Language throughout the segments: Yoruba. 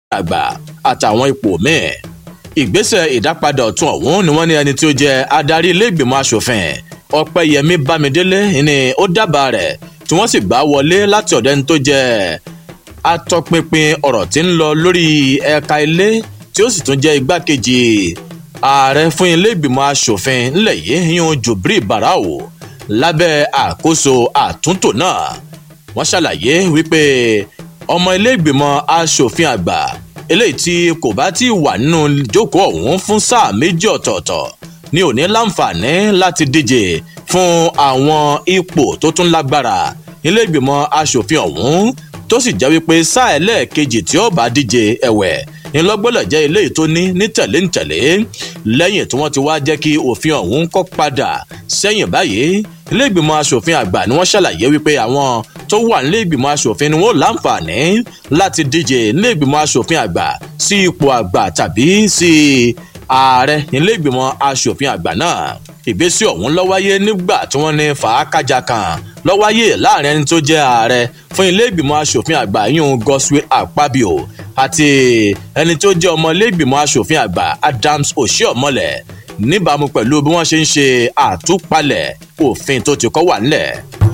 àgbà àtàwọn ipò míì ìgbésẹ̀ ìdápadà ọ̀tún ọ̀hún ni wọ́n ní ẹni tí ó jẹ́ adarí ilé ìgbìmọ̀ asòfin ọ̀pẹ́yẹmí bámidélé ni ó dábàá rẹ̀ tí wọ́n sì gbà wọlé láti ọ̀dọ̀ ẹni tó jẹ́ atọpinpin ọ̀rọ̀ tí ń lọ lórí ẹ̀ka ilé tí ó sì tún jẹ́ igbákejì ààrẹ fún ilé ìgbìmọ̀ asòfin ńlẹ̀ yìí yún jubri barau lábẹ́ àkóso àtúntò náà wọ́n ṣàlàyé wípé ọmọ ilé ìgbìmọ̀ asòfin àgbà eléyìí tí kò bá tí ì wà nínú ìjókòó ọ̀hún fún sáà méjì ọ̀tọ̀ọ̀tọ̀ ní òní láǹfààní láti díje fún àwọn ipò tó tún lágbára ilé ìgbìmọ̀ asòfin ọ̀hún tó sì jẹ́ wípé sáà ẹlẹ́ẹ̀kejì tí ó bá díje ẹ̀wẹ̀ ńlọgbọ́lọ̀ jẹ́ eléyìí tó ní ní tẹ̀léǹtẹ̀lé lẹ́yìn tí wọ́n ti wá jẹ́ kí òfin ọ̀hún kọ́ padà sẹ́yìn báyìí ilé ìgbìmọ̀ asòfin àgbà ni wọ́n ṣàlàyé wípé àwọn tó wà nílé ìgbìmọ̀ asòfin ni wọ́n láǹfààní láti díje nílé ìgbìmọ̀ asòfin àgbà sí ipò àgbà tàbí sí ààrẹ nílé ìgbìmọ̀ asòfin àgbà náà ìgbésí ọ̀hún ló wáyé nígbà tí wọ́n ní fàákàjà kan ló wáyé láàrin ẹni tó jẹ́ ààrẹ fún ilé ìgbìmọ̀ asòfin àgbà yún Godswill Akpabio àti ẹni tó jẹ́ ọmọ ilé ìgbìmọ̀ asòfin àgbà Adams Oshiomhole níbàámu pẹ̀lú bí wọ́n ṣe ń ṣe àtúpalẹ̀ òfin tó ti kọ́ wà nílẹ̀.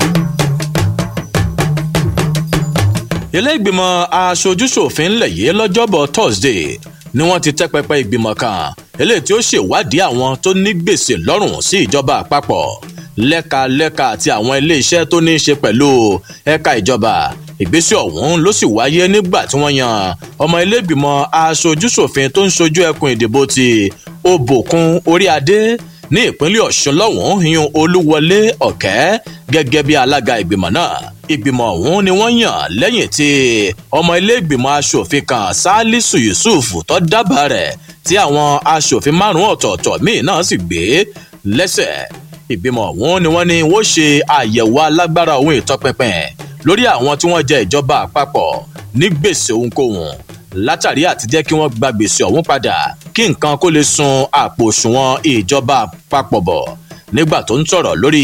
ilé ìgbìmọ̀ aṣojúṣòfin ńlẹ̀ yìí lọ́jọ́bọ̀ Thursday ni wọ́n ti tẹ́ pẹpẹ ìgbìmọ̀ kan eléyìí tí ó ṣèwádìí àwọn tó ní gbèsè lọ́rùn sí ìjọba àpapọ̀ lẹ́ka-lẹ́ka àti àwọn iléeṣẹ́ tó ní í ṣe pẹ̀lú ẹ̀ka ìjọba ìgbésẹ̀ ọ̀hún ló sì wáyé nígbà tí wọ́n yan ọmọ ilé ìgbìmọ̀ aṣojúṣòfin tó ń ṣojú ẹkùn ìdìbò ti Òbòkun Oríadé ní ìpínlẹ̀ Ọ̀ṣun lọ́hùn-ún yún Olúwọlé Ọ̀kẹ́ gẹ́gẹ́ bí alága ìgbìmọ̀ náà ìgbìmọ̀ ọ̀hún ni wọ́n yàn lẹ́yìn tí ọmọ ilé ìgbìmọ̀ asòfin kan Salisu Yusuf tó dábàá rẹ̀ tí àwọn asòfin márùn-ún ọ̀tọ̀ọ̀tọ̀ míì náà sì gbé lẹ́sẹ̀ ìgbìmọ̀ ọ̀hún ni wọ́n ní wọ́n ṣe àyẹ̀wò alágbára ohun ìtọpinpin lórí àwọn tí wọ́n jẹ ìjọba àpapọ̀ ní gbèsè ohunkóhun látàrí àti jẹ́ kí wọ́n gba gbèsè ọ̀hún padà kí nǹkan kó lè sun àpò òṣùwọ̀n ìjọba àpapọ̀ bọ̀ nígbà tó ń sọ̀rọ̀ lórí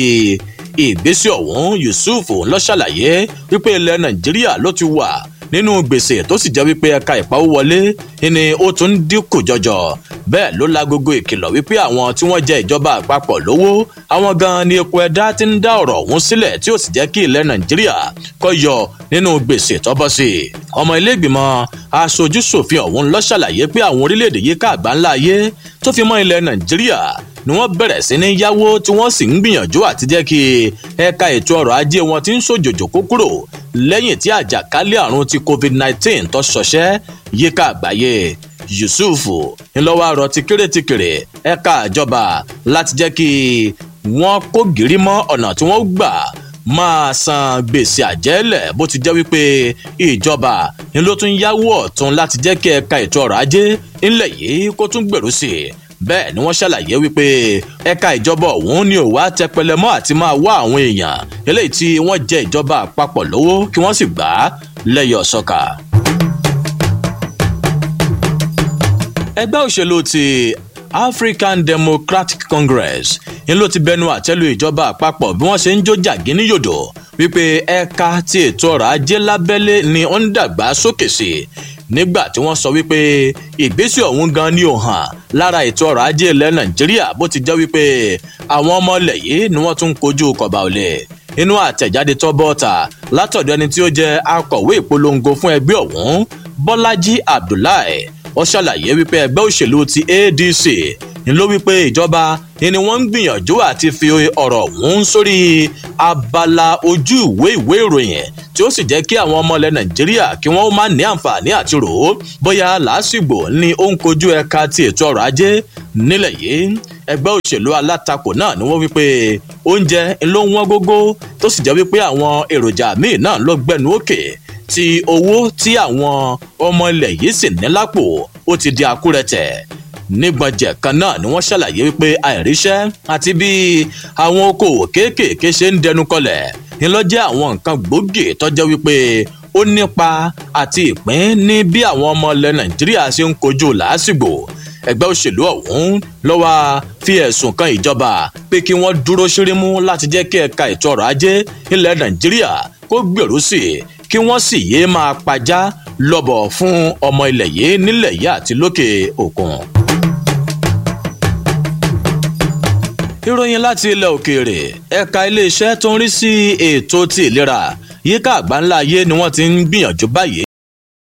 ìgbésẹ̀ ọ̀hún Yusuf ló ṣàlàyé wípé ilẹ̀ Nàìjíríà ló ti wà nínú gbèsè tó sì jẹ́ wípé ẹ̀ka ìpawówọlé ni ó tún ń dínkù jọjọ bẹ́ẹ̀ ló lágogo ìkìlọ̀ wípé àwọn tí wọ́n jẹ ìjọba àpapọ̀ lówó àwọn gan ni epo ẹ̀dá ti ń dá ọ̀rọ̀ ọ̀hún sílẹ̀ tí ó sì jẹ́ kí ilẹ̀ Nàìjíríà kó yọ nínú gbèsè tó bọ́ sí i ọmọ ilé ìgbìmọ̀ aṣojúṣòfin ọ̀hún ló ṣàlàyé pé àwọn orílẹ̀-èdè yìí ká àgbáńlá ayé tó fi mọ́ ilẹ̀ Nàìjíríà ni wọ́n bẹ̀rẹ̀ sí ní yáwó tí wọ́n sì ń gbìyànjú àti jẹ́ kí ẹ̀ka ètò ọrọ̀ ajé wọn ti ń ṣòjòjò kó kúrò lẹ́yìn tí àjàkálẹ̀ àrùn ti covid-19 tó ṣọṣẹ́ yíká àgbáyé Yusuf ńlọ́wọ́ àrọ̀ ti kéré ti kéré ẹ̀ka ìjọba láti jẹ́ kí wọ́n kó gírí mọ́ ọ̀nà tí wọ́n gbà máa san gbèsè àjẹ́lẹ̀ bó ti jẹ́ wípé ìjọba ni ló tún yáwó ọ̀tún láti jẹ́ kí ẹ̀ka ètò ọrọ̀ ajé ńlẹ̀ yìí kó tún gbèrú sí i bẹ́ẹ̀ ni wọ́n ṣàlàyé wípé ẹ̀ka ìjọba ọ̀hún ni ò wá tẹpẹlẹ mọ́ àti máa wá àwọn èèyàn eléyìí tí wọ́n jẹ ìjọba àpapọ̀ lówó kí wọ́n sì gbà á lẹ́yọ̀ sọ́ka. ẹgbẹ́ òṣèlú ti African Democratic Congress ń ló ti bẹnu àtẹ́lu ìjọba àpapọ̀ bí wọ́n ṣe ń jó jàgínníyòdò wípé ẹ̀ka ti ètò ọrọ̀ ajé lábẹ́lé ni ó ń dàgbà sókè sí i nígbà tí wọ́n sọ wípé ìgbésẹ̀ ọ̀hún gan ni ò hàn lára ètò ọrọ̀ ajé ilẹ̀ nàìjíríà bó ti jẹ́ wípé àwọn ọmọ ilẹ̀ yìí ni wọ́n tún ń kojú kọ̀bà olè inú àtẹ̀jáde tó bọ́ọ̀tà látọ̀dọ̀ ẹni tí ó jẹ́ akọ̀wé ìpolongo fún ẹgbẹ́ ọ̀hún bọ́lájí abdullahi ó ṣàlàyé wípé ẹgbẹ́ òṣèlú ti adc ni ló wípé ìjọba ni wọ́n ń gbìyànjú àti fi ọ̀rọ̀ ọ̀hún sórí abala ojú ìwé ìwé ìròyìn tí ó sì jẹ́ kí àwọn ọmọ ilẹ̀ nàìjíríà kí wọ́n má ní àǹfààní àti rò ó bóyá làásìgbò ni ó ń kojú ẹ̀ka ti ètò ọrọ̀ ajé nílẹ̀ yìí ẹgbẹ́ òṣèlú alátakò náà ni wọ́n wípé oúnjẹ ló ń wọ́n gógó tó sì jẹ́ wípé àwọn èròjà míì náà ló gbẹnu òkè tí owó tí àwọn ọmọ ilẹ̀ yìí sì ní lápò ó ti di akúrẹ̀tẹ̀ nígbọ̀njẹ̀ kan náà ni wọ́n ṣàlàyé wípé àìríṣẹ́ àti bí àwọn okòwò kéékèèké ṣe ń dẹnu kọlẹ̀ ńlọ́jẹ́ àwọn nǹkan gbòógì tọ́jọ́ wípé ó nípa àti ìpín ní bí àwọn ọmọ ilẹ̀ nàìjíríà ṣe ń kojú làásìgbò ẹgbẹ́ òṣèlú ọ̀hún ló wá fi ẹ̀sùn kan ìjọba pé kí wọ́n dúró ṣírímú láti jẹ́ kí ẹ̀ka ètò ọrọ̀ ajé ilẹ̀ nàìjíríà kó gbèrú sí i kí wọ́n sì yéé máa pajá lọ́bọ̀ fún ọmọ ilẹ̀ yìí nílẹ̀ yìí àti lókè òkun. ìròyìn láti ilẹ̀ òkèèrè ẹ̀ka iléeṣẹ́ tó ń rí sí ètò ti ìlera yíká àgbáńlá ayé ni wọ́n ti ń gbìyànjú báyìí